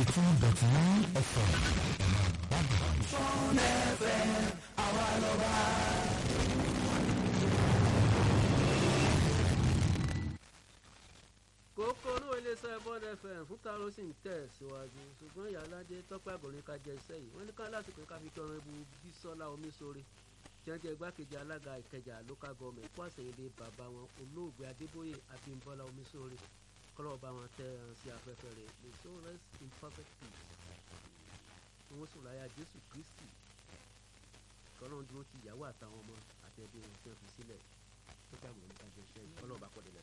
ninety two dot nine fm ẹ̀rọ ìbàdàn. Sọ́ọ̀nù FM àwa lọ́ba. kókó olówó iléeṣẹ́ bond fm fún káró sì ń tẹ̀ síwájú ṣùgbọ́n ìyálájẹ tọ́pẹ́ àgọ́rin ká jẹ iṣẹ́ yìí wọ́n ní ká lásìkò ká fi kí ọ̀rọ̀ ibu bísọ́lá omiṣore tí wọ́n jẹ́ igbákejì alága ìkẹjà local government kó àṣeyìnlé bàbá wọn olóògbé adébóyè abímbọ́lá omiṣore kọ́lọ́ bá wọn tẹ́ ẹran sí afẹ́fẹ́ rẹ̀ lè so rest in perfect peace tí wọ́n sùn láyà jésù kristi kọ́lọ́n dúró ti ìyàwó àtàwọn ọmọ àtẹ̀bí wọn tí wọ́n fi sílẹ̀ tọ́pẹ́ àgọ́rin ká jẹ iṣẹ́ yìí kọ́lọ́ bá kọ́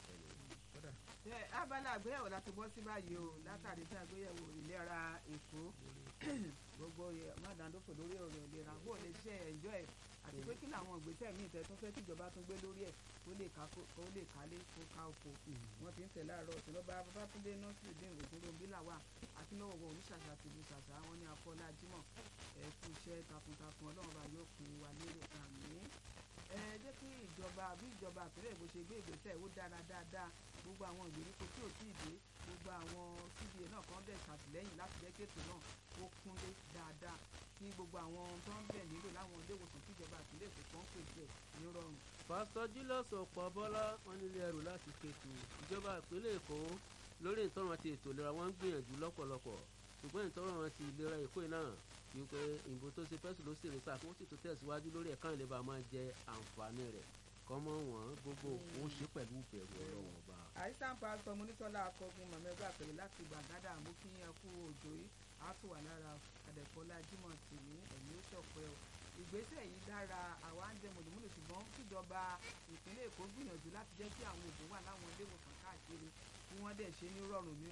ẹ abala àgbéyẹ̀wò láti bọ́ sí báyìí o látàrí tí àgbéyẹ̀wò ìlera èkó gbogbo mádàndófò lórí ọ̀rọ̀ ìlera bó lè ṣe ẹ̀jọ́ ẹ̀ àti pé kí làwọn ìgbésẹ̀ míì tẹ́ tó fẹ́ kíjọba tó gbé lórí ẹ̀ kó lè ká kó lè kálé kó ká oko wọ́n ti ń tẹ̀ láàárọ̀ ọ̀sẹ̀ lọ́ba babátúndé nọ́ọ̀sì dín ògúnròmbí làwà àti lọ́wọ́ wọn oníṣàṣà tìlú ṣàṣà wọn ní afọlá jímọ̀ ẹ kú iṣẹ́ takuntakun ọlọ́run bá yóò kún wa lérò àmì ẹ jẹ́ kí ìjọba bí ìjọba àpẹẹrẹ ìbò ṣe gbé ìgbésẹ̀ ó dára dáadáa gbogbo àwọn ìgbèríko tí ò tíì dé gbogbo àwọn cba náà kan dẹ̀ ṣàtìlẹ́yìn láti jẹ́ kéètò náà ó kúnlé dáadáa kí gbogbo àwọn tó ń bẹ̀ nílò láwọn ilé ìwòsàn tíjọba àpilẹ̀ èkó kan pèsè ní rọrùn. pásítọ̀ julius ọ̀pọ̀bọ́lá wọn nílé ẹrù láti kẹtù ìjọba ìpínlẹ̀ èkó lórí ìtọ́run àti ètò ìlera wọn ń gbìyànjú lọ́pọ̀lọpọ̀ ṣùgbọ́n ìtọ́run àti ìlera èkó náà wípé ìbò tó ṣe fẹ́sùn ló sì rí sáà kí wọ́n sì tó tẹ̀síwájú lórí ẹ̀ka ìlera máa jẹ àǹfààní rẹ̀ kọ́mọ wọn gbogbo ó ṣe pẹ̀lú ìbẹ̀rù ọlọ́wọ́n ọba. àìsàn pásítọ̀ monítọ́lá akọgun mọ̀mẹ́gbà pẹ̀lú láti gbàgádà mú kí yẹn kú òjò yìí á tún wà lára àdẹ̀kọ́lá jimoh tì ní ẹ̀mí ó ṣọ̀pẹ́ o ìgbésẹ̀ yìí dára àwa ń jẹ mọ̀lẹ́mọ̀lẹ́ ṣùgbọ́n kíjọba ìpínlẹ̀ èkó gbìyànjú láti jẹ́ kí àwọn oògùn wà láwọn ilé ìwòsàn káàkiri kí wọ́n dẹ̀ ṣe ní rọrùn ní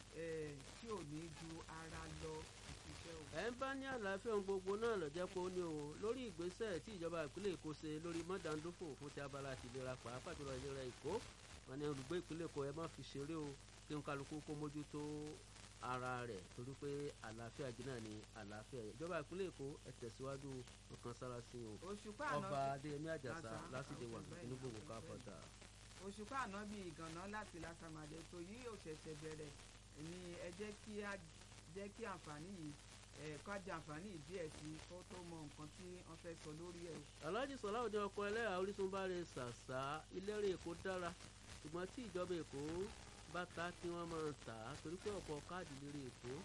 tí ò ní ju ara lọ ìṣiṣẹ́ o. ẹ ń bá ní àlàáfíà ohun gbogbo náà lọ jẹ́ pé ó ní o lórí ìgbésẹ̀ tí ìjọba ìpínlẹ̀ èkó ṣe lórí mọ́dàndófò fún ti abala àti ìlera pàápàá jùlọ ìlera èkó wọn ni olùgbé ìpínlẹ̀ èkó ẹ má fi ṣeré o kí n kálukú kó mójútó ara rẹ̀ torí pé àlàáfíà jìnnà ni àlàáfíà yẹn ìjọba ìpínlẹ̀ èkó ẹ tẹ̀síwájú ọkàn sára sí o òṣùpá àná ọba adéyẹmí àjàsà lásìdè wà ní gbogbo káfọ̀tà. òṣùpá àná bíi ìgànná láti lásàmàdé tó yí ò ṣẹ̀ṣẹ̀ bẹ̀rẹ̀ ni ẹ jẹ́ kí á jẹ́ kí àǹfààní yìí ká jẹ àǹfààní yìí díẹ̀ sí i kó tó mọ nǹkan tí wọ́n fẹ́ sọ lórí ẹ̀. alhaji sọláwùdí ọkọ ẹlẹ́yà orísun bá rẹ ṣàṣà ilérè èkó dára ṣùgbọ́n tí ìjọba èkó bá ta kí wọ́n máa tà á torí pé ọ̀pọ̀ káàdì lérè èkó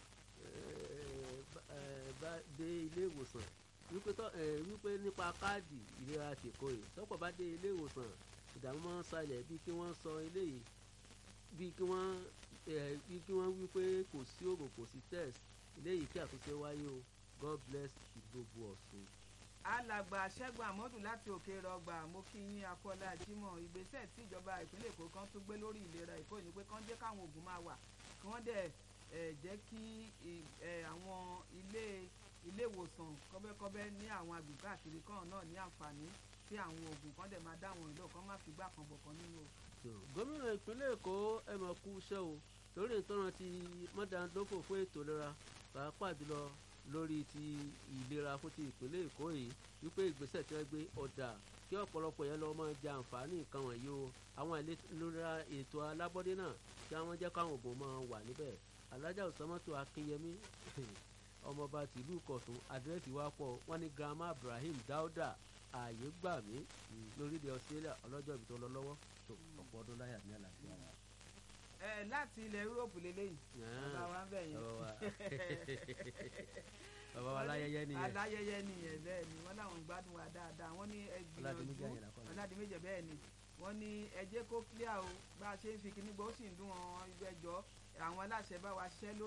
bá dé ilé ìwòsàn wípé nípa káàdì ìlera tèkó yìí tọ́pọ̀ bá dé ilé ìwòsàn ìdààmú máa ń ṣàlẹ̀ bíi kí wọ́n sọ eléyìí bíi kí wọ́n bíi kí wọ́n wí pé kò sí oògùn kò sí test eléyìí kí àtúnṣe wáyé o god bless ìgbogbo ọ̀sùn. alàgbà ṣẹ́gun àmọ́dù láti òkè rọgbà mo kí yín akọ́lá jimoh ìgbésẹ̀ tí ìjọba ìpínlẹ̀ èkó kan tún gbé lórí ìlera èkó ni pé kán jẹ́ káwọn oògùn máa wà kí wọ́n dẹ̀ jẹ́ kí àwọn ilé ilé ìwòsàn kọ́bẹ́kọ́bẹ́ ní àwọn agbègbè àkiri kan náà ní àǹfààní tí àwọn oògùn kan dẹ̀ máa dá àwọn ìlú kan má fi gbà kan bọ̀ kan nínú o gómìnà ìpínlẹ̀ èkó ẹ mọ̀ kú iṣẹ́ o lórí ìtọ́nà ti mọ́dàndófò fún ètò ìlera pàápàá jùlọ lórí ti ìlera fún ti ìpínlẹ̀ èkó yìí wípé ìgbésẹ̀ tí wọ́n gbé ọ̀dà kí ọ̀pọ̀lọpọ̀ yẹn lọ́ọ́ máa jẹ àǹfààní nǹkan wọ̀nyí o àwọn ìlera ètò alábọ́dé náà kí wọ́n jẹ́ káwọn òbò máa wà níbẹ̀ alájà òsánmọ́tò akínyẹmí ọmọọba tìlú kọ̀tún àdírẹ́sì wa pọ̀ wọ́n ní grandma ibrahim dauda ààyè gbà mí lórílẹ̀ australia ọlọ́jọ́ ibi tó lọ lọ́wọ́ tó ọ̀pọ̀ ọdún láyà ní àlàáfíà wa. ẹ láti ilẹ̀ yúróòpù lélẹ́yìí bàbá wa ń bẹ̀ yẹn. bàbá wa aláyẹyẹ nìyẹn. aláyẹyẹ nìyẹn bẹ́ẹ̀ ni wọ́n láwọn gbádùn wa dáadáa wọ́n ní ẹ gbìyànjú ọ̀làdìmẹ́jẹ bẹ́ẹ̀ ni wọ́n ní ẹ jẹ́ kó clear o bá a ṣe ń fi kíní gbọ́ ó sì ń dún wọn ẹjọ́ àwọn aláṣẹ bá wa ṣiṣẹ́ lórí.